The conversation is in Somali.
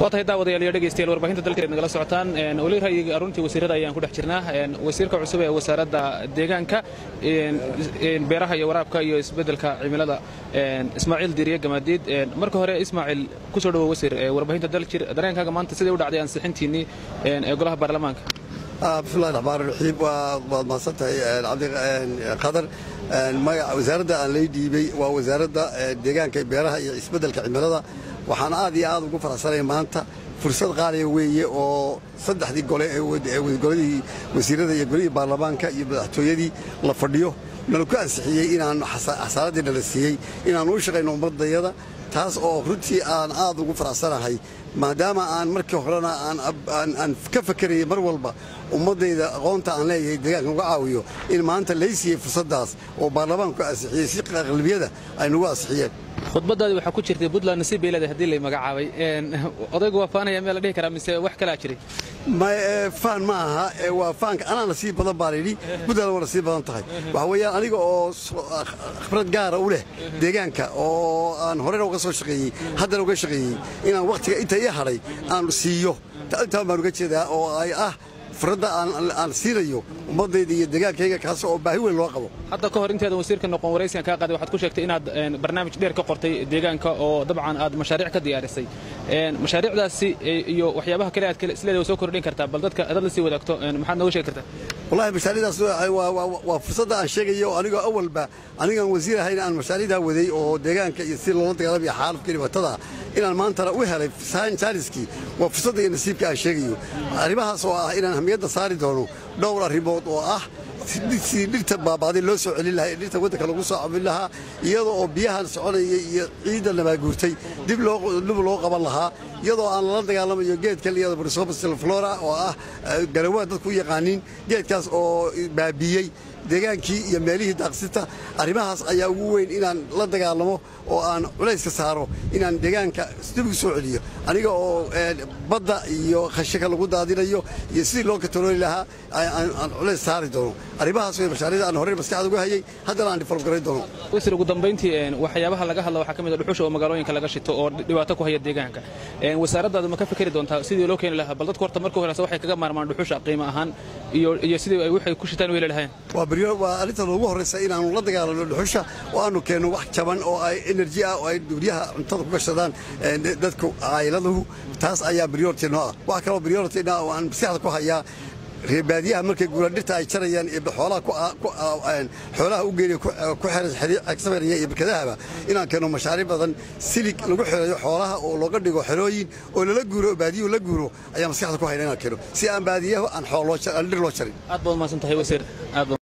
waa tahay daawadayaal iyo dhegeystayaal warbaahinta dalka nagala socotaan weli ra'yiga aruntii wasiirada ayaan ku dhex jirnaa wasiirka cusub ee wasaaradda deegaanka beeraha iyo waraabka iyo isbeddelka cimilada ismaaciil diiriye gamaadiid marka hore ismaaciil ku soo dhowo wasiir warbaahinta daljir dareenkaaga maanta siday u dhacday ansixintiinnii ee golaha baarlamaanka bismillahi raxmaan raxiim waad mahadsan tahay cabdiqadar wasaaradda aan lay dhiibay waa wasaaradda deegaanka beeraha iyo isbeddelka cimilada waxaan aad iyo aad ugu faraxsanay maanta fursad qaaliya weeye oo saddexdii gole ee goladii wasiirada iyo golihii baarlamaanka iyo madaxtooyadii la fadhiyo nala ku ansixiyey inaan xasaaradii nala siiyey inaannu u shaqayno ummaddayada taas oo runtii aan aad ugu faraxsanahay maadaama aan markii horena aan ka fakarayay mar walba ummaddayda aqoonta aan leeyahay deegaanka uga caawiyo in maanta lay siiyey fursaddaas oo baarlamaanku ansixiyey si aqlabiyada ay nagu ansixiyeen khudbadaadii waxaa ku jirtay puntland nasiib bay leedahay hadii lay magacaabay odaygu waa faanaya meel la dhihi karaa mise wax kalaa jiray faan ma aha waa faanka anaa nasiib badan baan idhi puntland waa nasiib badan tahay waxa weeyaan aniga oo khibrad gaara u leh deegaanka oo aan horena uga soo shaqeeyey haddana uga shaqeeyey inaan wakhtiga inta ii hadhay aan siiyo intaan baan uga jeedaa oo ay ah furradda aan siinayo ummaddayda iyo deegaankayga kaas oo baahi weyn loo qabo hadda ka hor intaadan wasiirka noqon waraysigan kaa qaaday waxaad ku sheegtay inaad barnaamij dheer ka qortay deegaanka oo dabcan aad mashaariic ka diyaarisay mashaariicdaasi iyo waxyaabaha kale aad isleedahay soo kordhin kartaa bal dadka dad la sii wadaagto maxaad nooga sheegi kartaa wallahi mashaariicdaas waa fursadda aan sheegayo anigoo awalba anigaan wasiir ahayn aan mashaariicdaa waday oo deegaanka iyo si loola dagaalamayo xaalufka dhibatada inaan maantana u helay jaaniskii waa fursadda iyo nasiibka aan sheegayo arrimahaas oo ah inaan hamiyadda saari doono dhowr arrimood oo ah sidii dhirta baabaaday loo soo celin lahaa ee dhirta waddanka lagu soo cabin lahaa iyadoo oo biyahan soconaya iyo ciidda nabaaguurtay dib loo qaban lahaa iyadoo aan lala dagaalamayo geedka liyada brisopsilflora oo ah garawaa dadku u yaqaaniin geedkaas oo baabiiyey deegaankii iyo meelihii daaqsinta arrimahaas ayaa ugu weyn inaan la dagaalamo oo aan culayska saaro inaan deegaanka dibigu soo celiyo aniga oo badda iyo khashaka lagu daadinayo iyo sidii loo katalooli lahaa aan culays saari doono arrimahaas way mashaariicda aan horey maskaxda uga hayay haddana aan develop garayn doono wasiir ugu dambayntii waxyaabaha laga hadla waxaa ka mid a dhuxusha oo magaalooyinka laga shito oo dhibaato ku haya deegaanka wasaaraddaadu ma ka fikeri doontaa sidii loo keeni lahaa bal dadku horta marka horeysa waxay kaga maarmaan dhuxusha qiimo ahaan iyo sidii ay waxay ku shitaan u heli lahayn waa arrinta noogu horraysa inaannu la dagaalano dhuxusha oo aannu keenno wax jaban oo ay enerji ah oo ay duuryaha cuntada ku gashadaan dadku caayiladuhu taas ayaa priority noo ah wax kaloo priority oo aan maskaxda ku hayaa reebaadiyaha markay guuraan dhirta ay jarayaan iyo xoolaha u geeniya ku xesamaraya iyo barkadahaba inaan keenno mashaariic badan silig lagu xereeyo xoolaha oo looga dhigo xerooyin oo lala guuro oo baadiyuhu la guuro ayaa maskaxda ku hayna inaan keeno si aan baadiyahu aan dhir loo jarin aad baad umahadsan tahay wasiir